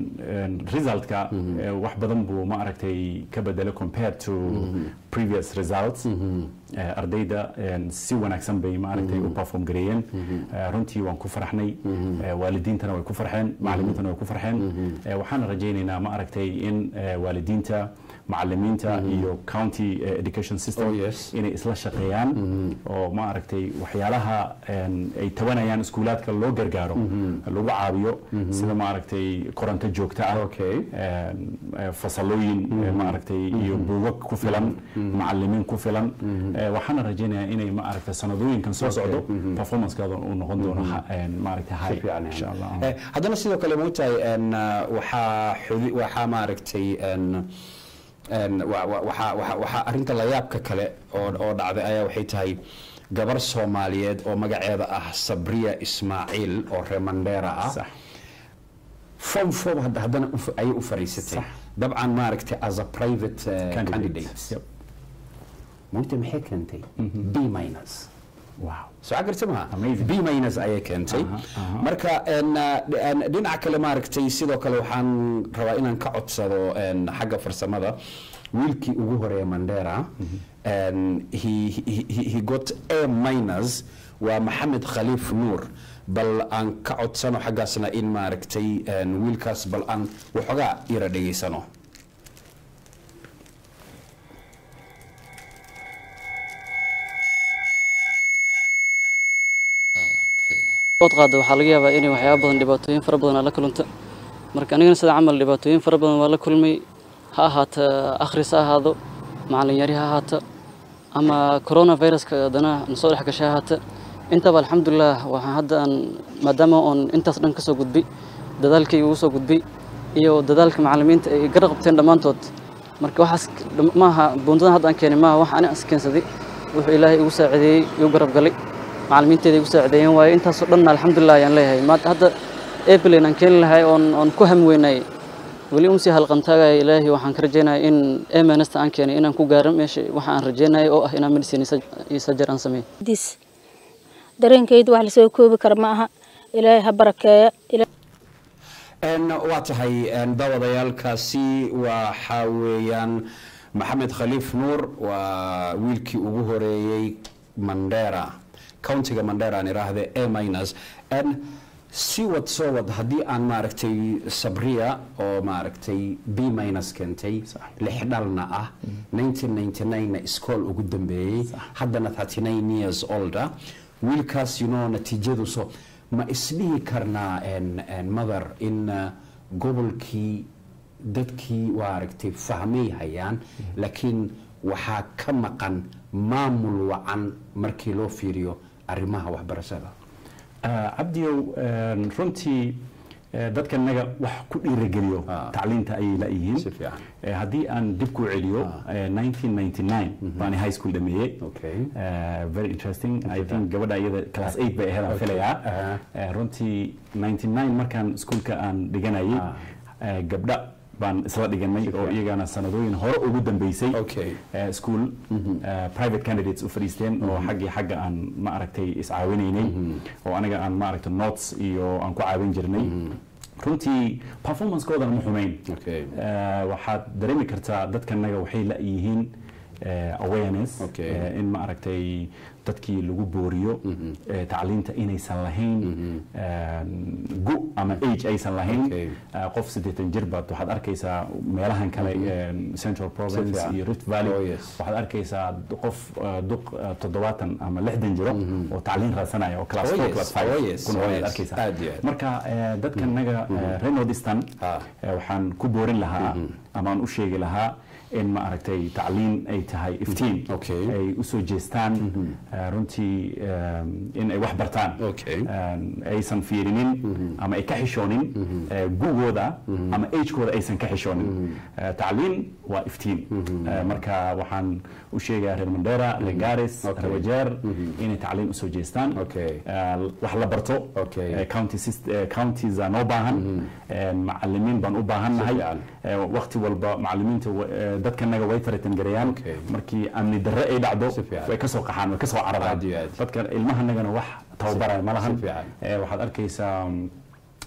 resultka eh, wax badan buu ma aragtay ka bedelay compared to previous results Eh, ardayda eh, si wanaagsan bay ma aragtay u perform gareeyeen Eh, runtii waan ku farxnay Eh, waalidiintana way ku farxeen macallimiintana way ku farxeen Eh, waxaan rajaynaynaa ma aragtay in eh, waalidiinta macallimiinta iyo county eh, education system Oh, yes. inay isla shaqeeyaan oo ma aragtay waxyaalaha een, ay tabanayaan iskuulaadka loo gargaaro lagu caawiyo sida ma aragtay koronto joogto ah Okay. een, eh, fasalooyin eh, ma aragtay iyo buugag ku filan macallimiin ku filan Eh, waxaana rajaynayaa inay ma aragtay sanadooyinkan soo socdo performancekeeda uu noqon doono ha- een, ma aragtay high fiican insha allah Eh, haddana sidoo kale moogtahay en, uh, waxaa xudi- waxaa maaragtay en, en, wa- wa- waxaa waxaa- waxaa arrinta layaabka kale oo oo dhacday ayaa waxay tahay gabar soomaaliyeed oo magaceeda ah sabriya ismaaciil oo reer mandheera ah sax form four hadda- haddana u fa- ayay u fariisatay Sax. dabcan maaragtay as a private uh, candidate Yep. moogta maxay keentay b minus wow soo garta maha Amazing. b minus ayay keentay Aha, aha. marka en, uh, en, dhinaca kale maaragtay sidoo kale waxaan rabaa inaan ka codsado en, xagga farsamada wiilkii ugu horeeya mandera en, he, he, he- he got a minus waa maxamed khaliif nuur bal aan ka codsano xaggaasna in maaragtay en, wiilkaas bal aan waxoogaa yara dhegaysano ood qaada waxaa laga yaabaa inay waxyaaba badan dhibaatooyin fara badan aad la kulanta marka anigana sida camal dhibaatooyin fara badan waa la kulmay ha ahaata akhris ha ahaado macallin yari ha ahaata ama coronaviruska haddana nasoo dhex gashay ha ahaata intaba alxamdulilah waxaan hadda aan maadaama oon intaas dhan kasoo gudbay dadaalkay ugu soo gudbay iyo dadaalka macallimiinta ay gara qabteen dhammaantood marka waxaas dham- maaha buundadan hadda aan keenay maaha wax ani is keensaday wuxuu ilaahay igu saacideeyey igu garab galay macallimiinteeda igu saacideeyeen waayo intaasoo dhan alxamdulilah ayaan leeyahay maanta hadda airplane aan keeni lahay oon oon ku ham weynay weli un sii halqantaagaya ilaahay waxaan ka rajeynaya in emanesta aan keenay inaan ku gaaro meesha waxa aan rajeynaya oo ah inaan medicine iyo sajar aan sameeyo dis dareenkayda wax lasoo koobi kara ma aha ilaahay ha barakeeya Ilaahay- En, waa tahay en, daawadayaalkaasi waxa weeyaan maxamed khaliif nuur waa wiilkii ugu horeeyey mandera countiga mandera aan iraahde a minus en si wad soo wad haddii aan maaragtay sabriya oo maaragtay b minus keentay lix dhalna ah 1999 na iskool ugu dambeeyey haddana 39 years older wiilkaas you know natiijadu so ma isdhihi karnaa en, en mother in uh, gobolkii dadkii waa aragtay fahmay hayaan laakiin waxaa ka maqan maamul wacan markii loo fiiriyo arrimaha waxbarashada Ah, cabdiyow een, runtii eh, dadka naga wax ku dhiirageliyo Ah. tacliinta ayay la yihiin Si fiican. Eh, haddii aan dib ku celiyo eh, 1999 baani high school dhameeyey Okay. Eh, very interesting i think gabadha iyada class 8 bay ahayd aan filayaa Aha. Eh, runtii 99 markaan iskuulka aan dhiganayay Ah. eh, gabdha baan isla dhiganay oo iyagana sanadooyin hore ugu dambeysay Okay. eh, school eh, private candidates u fadhiisteen oo xaggii xagga aan ma aragtay iscaawinaynay oo aniga aan ma aragtay notes iyo aan ku caawin jirnay runtii performancekoodana ma xumayn Okay. Eh, waxaad dareemi kartaa dadkanaga waxay la yihiin eh, awareness Okay. eh, in ma aragtay dadkii lagu booriyo eh, tacliinta inaysan lahayn eh, gu ama age aysan lahayn Okay. Eh, qof siddeetan jir baad waxaad arkaysaa meelahan kale eh, central province fiican. iyo rift valley Oh, yes. waxaad arkaysaa qof eh, duq eh, toddobaatan ama lixdan jiro oo tacliin raasanaya oo class Oh, four yes. class five Oh, yes. kuna Oh, waad yes. arkaysaa Aad iyo aad. marka eh, dadka naga reer northeastern Ah. eh, waxaan ku boorin lahaa ama aan u sheegi lahaa in ma aragtay tacliin ay tahay iftiin Okay. ay usoo jeestaan eh, runtii eh, in ay wax bartaan Okay. Eh, aysan fiirinin ama ay ka xishoonin eh, gugooda ama agekooda aysan ka xishoonin Eh, tacliin waa iftiin Eh, marka waxaan u sheegayaa reer mandera reer garis Okay. reer wajeer inay tacliin usoo jeestaan Okay. Eh, wax la barto Okay. Eh, county syst- eh, counties aan noo baahan Eh, macalimiin baan u baahannahay Si fiican. Eh, waqti walba macalimiinta wa- eh, dadkanaga way taritan gareeyaan Okay. markii amni darre ay dhacdo Si fiican. way kasoo qaxaan way kasoo cararaan Aad iyo aad. dadka ilmahanagana wax tababaraya ma lahan Si fiican. Eh, waxaad arkaysaa mm,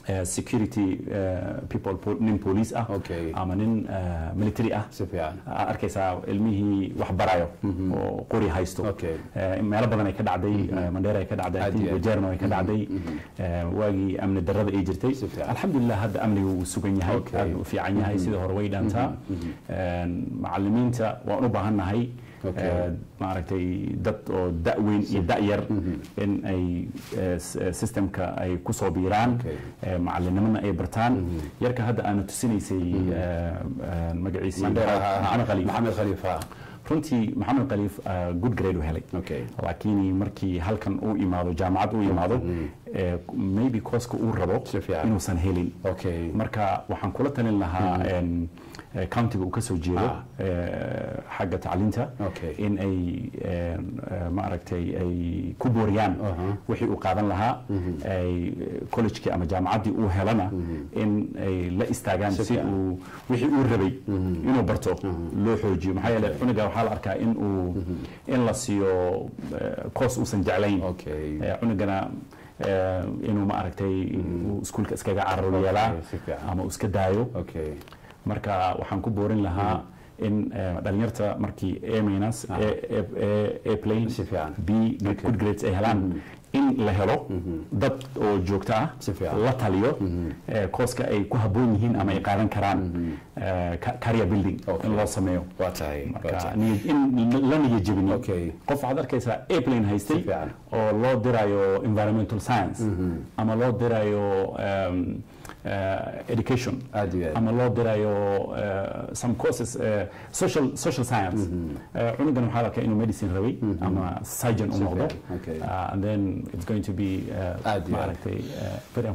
eh, security eh, people po- nin police ah Okay. ama nin eh, military ah si fiican Aa arkaysaa ilmihii wax barayo oo qori haysto Okay. Eh, meelo badan ay ka dhacday eh, mandheera ay ka dhacday Aad I think iyo aad. wajeerna ay ka dhacday Eh, waagii amni darrada ay jirtay Si fiican. alxamdulilah hadda amniga wuu sugan yahay Okay. aad u fiican yahay sida hore way dhaantaa Eh, macallimiinta waan u baahannahay Okay. eh, maaragtay dad oo da-weyn iyo da-yar in ay eh, s- eh, systemka ay kusoo biiraan Okay. eh, macallinimana ay bartaan yarka hadda aana tusinaysay eh, eh, magaciisii Mandela, maxamed khaliif maxamed khaliif ha runtii maxamed khaliif uh, good grade u helay Okay. laakiin markii halkan uu imaado jaamacad uu imaado eh, maybe kooska uu rabo Si fiican. inuusan helin Okay. marka waxaan kula talin lahaa en, eh, countiga uu ka soo jeedo Ah. eh, xagga tacliinta Okay. in ay en, eh, maaragtay ay ku booriyaan wixii uu qaadan lahaa ay collegekii ama jaamacaddii uu helana in ay la istaagaan si fiican. uu wixii uu rabay inuu barto loo xoojiyo maxaa yeele cunuga waxaa la arkaa in uu in la siiyo koos uusan jeclayn Okay. Eh, cunugana eh, inuu ma aragtay uu iskuulka iskaga cararo yeelaa si fiican. ama uu iska daayo okay marka waxaan ku boorin lahaa in eh, dhalinyarta markii a minus a a- a plane Si fiican. b good grades ay helaan in la helo dad oo joogto ah Si fiican. la taliyo eh, kooska ay ku habboon yihiin ama ay qaadan karaan eh, ca- career building Okay. in loo sameeyo waa tahay waa marka tahay. niyad- in la niyad jebin Okay. qof waxaad arkaysaa airplane haystay Si fiican. oo loo dirayo environmental science ama loo dirayo um, uh, education Aad iyo aad. ama loo dirayo uh, some courses uh, social social science uh, cunugan waxaa la arkaa inuu medicine rabay ama surgeon u noqdo Okay. uh, and then it's going to be uh, Aad iyo aad. maaragtay uh, very